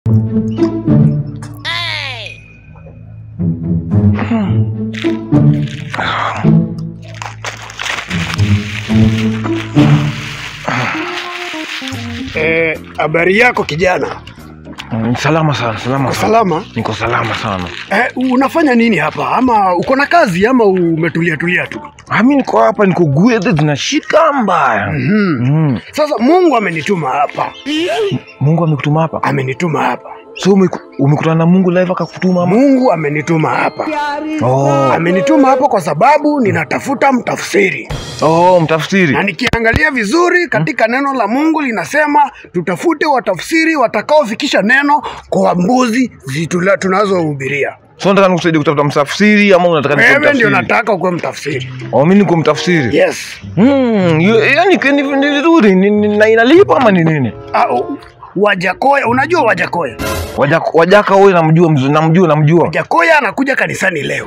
Eh, habari yako kijana? Mm, Salama sana, salama Uko sana. salama? Niko salama sana. Eh, unafanya nini hapa? Ama uko na kazi ama umetulia tulia tu? Ah, mimi niko hapa niko gwethe zinashika mbaya. Mhm. Mm. Sasa Mungu amenituma hapa, Mungu amekutuma hapa. amenituma hapa, So umeku- umekutana na Mungu live akakutuma ama? Mungu amenituma hapa, Oh. amenituma hapa kwa sababu ninatafuta mtafsiri, Oh, mtafsiri. na nikiangalia vizuri katika neno la Mungu linasema tutafute watafsiri watakaofikisha neno kwa mbuzi zitula tunazohubiria. So nataka nikusaidia kutafuta mtafsiri ama unataka nikuwe Wewe ndio mtafsiri? nataka ukuwe mtafsiri. Oh, mimi niko mtafsiri. Yes. Mm, yu- yaani ni ni- ni vizuri ni- ni- na inalipa ama ni nini? Ah, u- Wajakoya, unajua Wajakoya? Wajaka, wajaka wewe namjua mzu- namjua namjua. Wajakoya anakuja kanisani leo.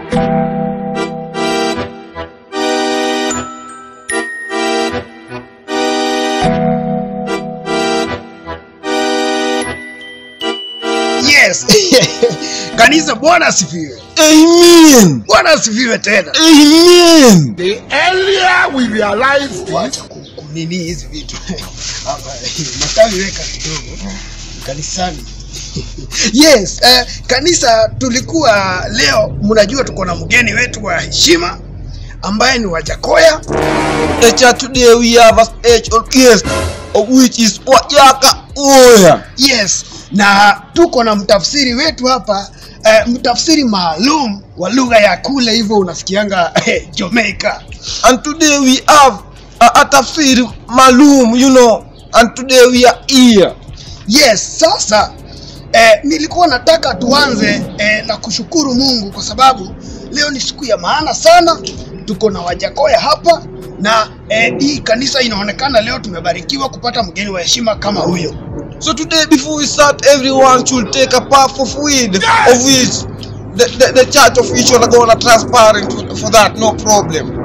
Yes. Kanisa Bwana asifiwe. Amen. Bwana asifiwe tena. Amen. The earlier we realize wacha ku- kunini hizi vitu. Hapa matawi weka kidogo kanisani. Yes, eh, kanisa tulikuwa leo, mnajua tuko na mgeni wetu wa heshima ambaye ni Wajakoya. The church today we have a special guest of which is Wajaka Oya. Yes, na tuko na mtafsiri wetu hapa eh, mtafsiri maalum wa lugha ya kule, hivyo unasikianga eh, Jamaica. And today we have a, a tafsir malum, you know. And today we are here. Yes, sasa eh, nilikuwa nataka tuanze eh, na kushukuru Mungu kwa sababu leo ni siku ya maana sana. Tuko na Wajakoya hapa na eh, hii kanisa inaonekana leo tumebarikiwa kupata mgeni wa heshima kama huyo. So today before we start, everyone should take a puff of weed, of which the, the, the church of each one are gonna transparent for, for that, no problem.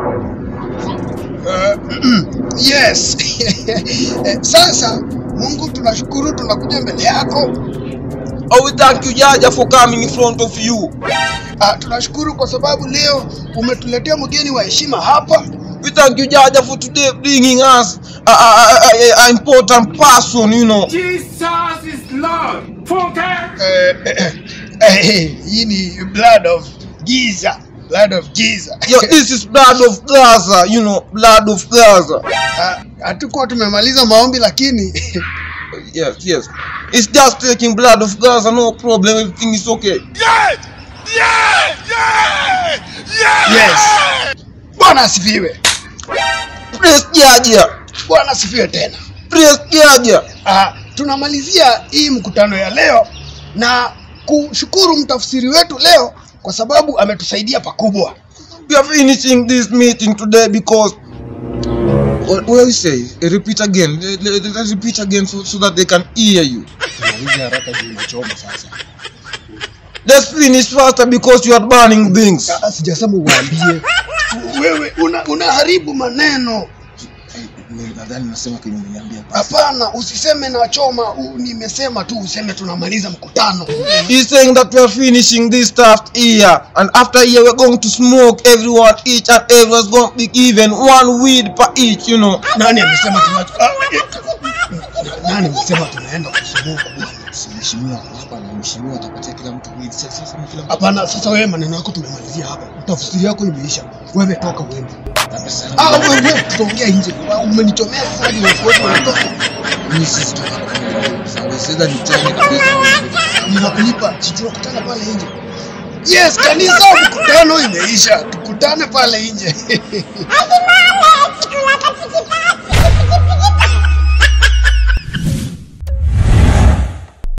Yes. Eh, sasa Mungu tunashukuru, tunakuja mbele yako I will thank you, Jaja, for coming in front of you. Ah, tunashukuru kwa sababu leo umetuletea mgeni wa heshima hapa. We thank you, Jaja, for today bringing us a, a, a, a, a important person, you know. Jesus is Lord. Funke. Eh, eh, eh, hii ni blood of giza, blood of Jesus. Yo, this is blood of Gaza, you know, blood of Gaza. Ah, Hatukuwa tumemaliza maombi lakini Yes, yes. It's just taking blood of Gaza, no problem, everything is okay. yes. Bwana asifiwe. Praise Jaja, Bwana asifiwe tena. praise Jaja. Ah, tunamalizia hii mkutano ya leo na kushukuru mtafsiri wetu leo kwa sababu ametusaidia pakubwa. We are finishing this meeting today because. What, what do you say? Uh, Repeat again. Let- let- Let's repeat again so, so that they can hear you. Let's finish faster because you are burning things. Ah, Sijasema uwaambie wewe una, unaharibu maneno. Nadhani nasema kenye umeniambia. Hapana, usiseme nachoma. u- Nimesema tu useme tunamaliza mkutano. He's saying that we are finishing this stuff here, and after here we're going to smoke everyone each, and everyone's going to be given one weed per each, you know. Nani amesema tunacho? Ah, eh, nani amesema tunaenda kusumuka bwana? Mheshimiwa hapa na mheshimiwa atapatia kila mtu weed. Sasa sasa kila mtu Hapana, sasa wewe maneno yako tumemalizia hapa, tafsiri yako imeisha. Wewe toka uende. pesa. Ah, wewe tutaongea nje. Umenichomea sasa hadi watu wote wanatoka. Mimi sisi tutaka. Sawa, sasa ni tena kabisa. Ninakulipa, si tunakutana pale nje. Yes, kanisa mkutano imeisha. Tukutane pale nje. Asimame! Tunataka